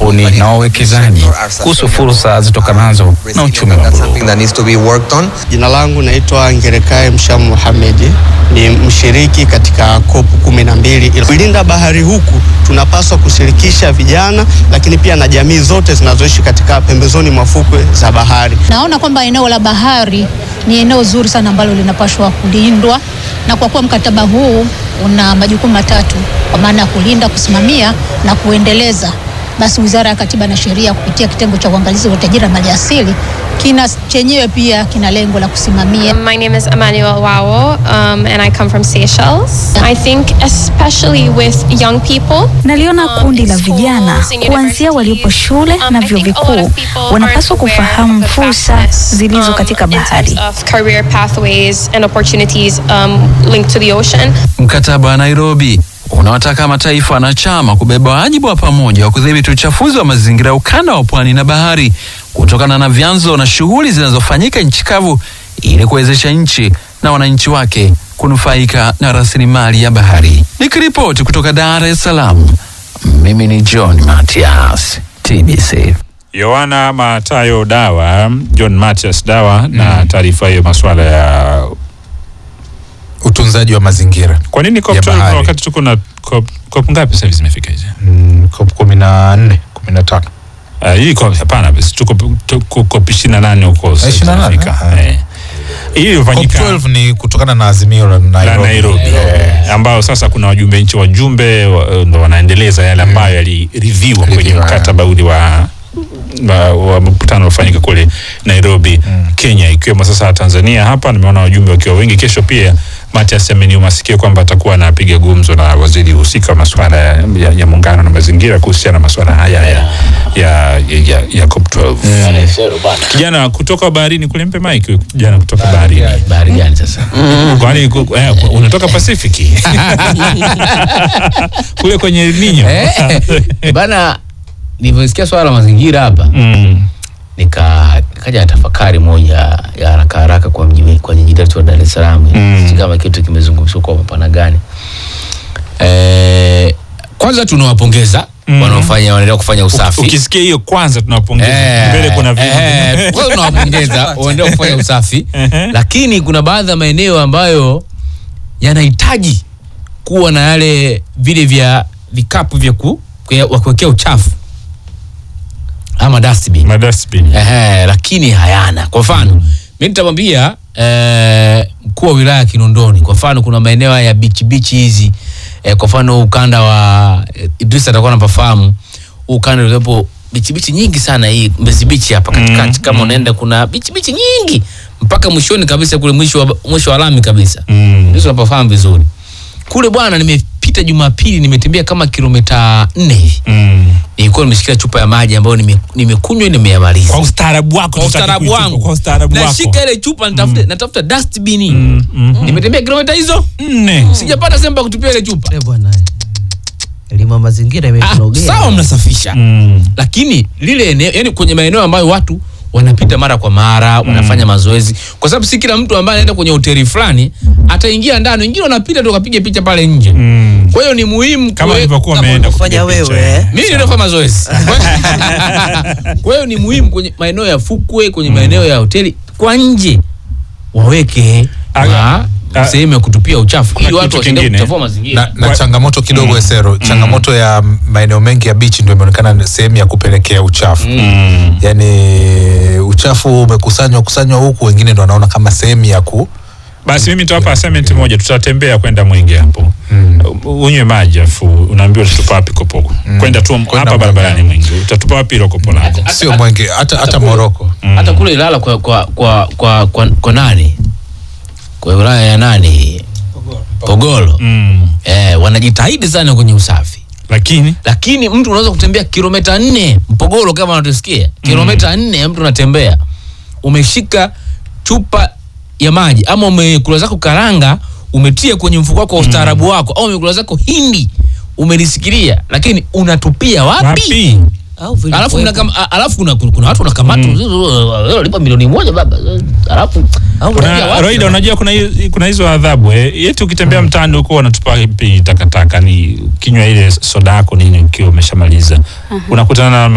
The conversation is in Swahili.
makampuni na wawekezaji kuhusu fursa zitokanazo na uchumi wa That's buluu. something that needs to be worked on. Jina langu naitwa Ngerekae Mshamu Muhamedi, ni mshiriki katika COP kumi na mbili. Kulinda bahari huku tunapaswa kushirikisha vijana, lakini pia na jamii zote zinazoishi katika pembezoni mwa fukwe za bahari. Naona kwamba eneo la bahari ni eneo zuri sana ambalo linapaswa kulindwa, na kwa kuwa mkataba huu una majukumu matatu, kwa maana ya kulinda, kusimamia na kuendeleza, basi Wizara ya Katiba na Sheria kupitia kitengo cha uangalizi wa utajiri na maliasili kina chenyewe pia kina lengo la kusimamia My name is Emmanuel Wawo, um, and I come from Seychelles. I think, especially with young people, Naliona kundi la schools vijana and kuanzia waliopo shule um, na I vyuo think a lot vikuu of people wanapaswa aren't aware kufahamu of the fursa vastness, zilizo um, katika in terms bahari. of career pathways and opportunities um, linked to the ocean. Mkataba wa Nairobi unawataka mataifa wanachama kubeba wajibu wa pamoja wa kudhibiti uchafuzi wa mazingira ukanda wa pwani na bahari kutokana na vyanzo na shughuli zinazofanyika nchi kavu ili kuwezesha nchi na wananchi wake kunufaika na rasilimali ya bahari. Nikiripoti kutoka Dar es Salaam, mimi ni John Matias, TBC. Yohana Matayo Dawa, John Matias Dawa na taarifa hiyo masuala ya utunzaji wa mazingira kwa nini COP Ya 12 bahari. wakati tuko na COP, COP ngapi sasa hivi zimefika hizi? mm, COP kumi na nne kumi na tano Uh, hii COP hapana basi tuko tuko COP 28 huko sasa 28, zimefika. ah. Eh. Hii ilifanyika COP 12 ni kutokana na azimio la la Nairobi, Nairobi eh, ambao sasa kuna wajumbe nchi wajumbe wa- ndo wanaendeleza yale ambayo yaliridhiwa kwenye Ridhiwa, mkataba ule wa wa, wa mkutano uliofanyika kule Nairobi Kenya, ikiwemo sasa Tanzania. Hapa nimeona wajumbe wakiwa wengi. Kesho pia Matias ameniumasikia kwamba atakuwa anapiga gumzo na waziri husika wa masuala ya, ya, ya muungano na mazingira kuhusiana na masuala haya ya, ya, ya, ya, ya COP12. Kijana kutoka baharini kule, mpe mic huyu kijana kutoka baharini. bahari gani sasa? Kwani ku- eh, unatoka Pasifiki kule kwenye El Nino Eh, bana, nilivyosikia swala la mazingira hapa mm. nika nikaja na tafakari moja ya haraka haraka kwa mji kwa jiji letu la Dar es Salaam Mm. Sijui kama kitu kimezungumzwa kwa mapana gani. Eh, kwanza tunawapongeza Mm. wanaofanya wanaendelea kufanya usafi. Ukisikia hiyo kwanza tunawapongeza. Mbele kuna vitu. eh, kwanza tunawapongeza waendelea kufanya usafi, Ehe. lakini kuna baadhi ya maeneo ambayo yanahitaji kuwa na yale vile vya vikapu vya ku, kwe- wa kuwekea uchafu ama dustbin. Madustbin. Ehe, lakini hayana. Kwa mfano, mimi nitamwambia eh, mkuu wa wilaya ya Kinondoni, kwa mfano kuna maeneo haya ya bichi bichi hizi eh, kwa mfano ukanda wa eh, Idris atakuwa anapafahamu huu ukanda uliopo bichi bichi nyingi sana hii Mbezi bichi hapa katikati, Mm, kama mm. unaenda kuna bichi bichi nyingi mpaka mwishoni kabisa kule mwisho wa mwisho wa lami kabisa Mm. Idris unapafahamu vizuri kule bwana. Nimepita Jumapili, nimetembea kama kilomita nne hivi, Mm. nilikuwa nimeshikia chupa ya maji ambayo nime- nimekunywa nimeyamaliza Kwa ustaarabu wako kwa tutaki ustaarabu kuitupa, wangu Kwa ustaarabu wako. nashika ile chupa nitafute natafuta dustbin Mm, mm. nimetembea kilomita hizo Nne. sijapata sehemu pa kutupia ile chupa Eh, bwana elimu ya mazingira ah, imekurogea sawa mnasafisha Mm. lakini lile eneo yani kwenye maeneo ambayo watu wanapita mara kwa mara wanafanya mazoezi kwa sababu si kila mtu ambaye anaenda kwenye hoteli fulani ataingia ndani wengine wanapita tu wakapiga picha pale nje Mm. kwa hiyo ni muhimu Kama kuwe- ulivyokuwa kama umeenda unavyofanya kupiga picha. wewe, eh. mimi ndio nafanya mazoezi kwa hiyo ni muhimu kwenye maeneo ya fukwe kwenye maeneo ya hoteli kwa nje waweke Aga- ma- a- sehemu ya kutupia uchafu ili kitu watu wasiende kingine. kuchafua mazingira na, na Kwa- changamoto kidogo Esero, changamoto ya maeneo mengi ya bichi ndio imeonekana ni sehemu ya kupelekea uchafu Mm. yaani uchafu umekusanywa kusanywa huku, wengine ndo wanaona kama sehemu ya ku Basi mimi nitawapa assignment moja, tutatembea kwenda Mwenge hapo U- unywe maji afu unaambiwa utatupa wapi kopo kwenda tu hapa Mwenge. barabarani Mwenge, utatupa wapi hilo kopo lako? sio Mwenge, hata hata Moroko. hata kule Ilala kwa kwa kwa kwa, kwa, kwa nani kwa wilaya ya nani Pogolo Mm. eh, wanajitahidi sana kwenye usafi Lakini lakini mtu unaweza kutembea kilomita nne Mpogolo kama unatusikia kilomita nne mtu unatembea umeshika chupa ya maji ama umekula zako karanga umetia kwenye mfuko wako wa ustaarabu wako au umekula zako hindi umelisikilia lakini unatupia wapi, wapi? au vile alafu kuwepo. kuna, kama, a- alafu kuna, kuna watu wanakamata mm. lipa milioni moja baba alafu Au Kuna- unajua Kuna wapi Roida, na- unajua kuna hi- kuna hizo adhabu eh. Yetu ukitembea mtaani huko wanatupa pi takataka, ni kinywa ile soda yako nini ukiwa umeshamaliza unakutana na